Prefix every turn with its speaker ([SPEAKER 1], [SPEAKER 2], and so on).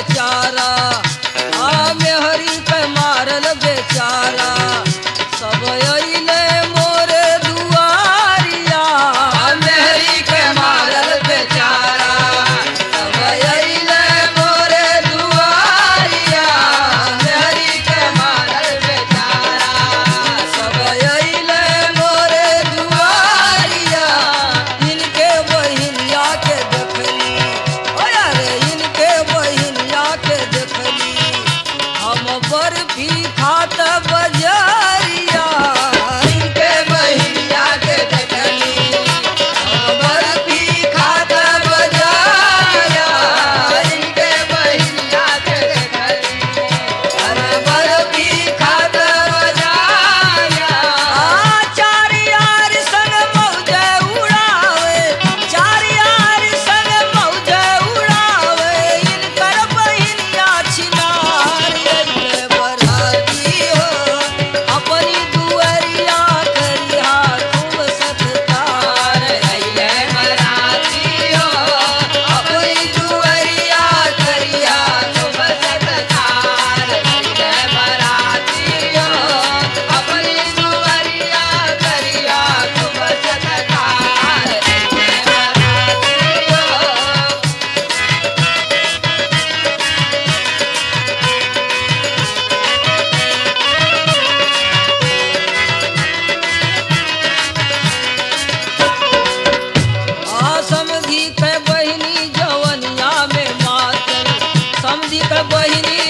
[SPEAKER 1] बेचारा आ मेहरी के मारल बेचारा सब अइले मोरे दुआरिया मेहरी के मारल बेचारा सब अइले मोरे दुआरिया मेहरी के मारल बेचारा सब अइले मोरे दुआरिया इनके बहिनिया के देखली ओ यारे इनके बहिनिया के देखली हम बर्फी खात बजरिया इनके बहिनिया के देखली हम बर्फी खात बजरिया इनके बहिनिया के देखली अरे बर्फी खात बजरिया आ चार यार संग मौजे उड़ावे चार यार संग मौजे उड़ावे इनकर बहिनिया छिनार अइले बराती हो अपनी दुअरिया करिया खूब सत्कार अइले बराती हो अपनी दुअरिया करिया खूब सत्कार अइले बराती हो अपनी दुअरिया करिया खूब सत्कार अइले बराती हो आ समधी के बहिनी जवनिया में मातल समधी के बहिनी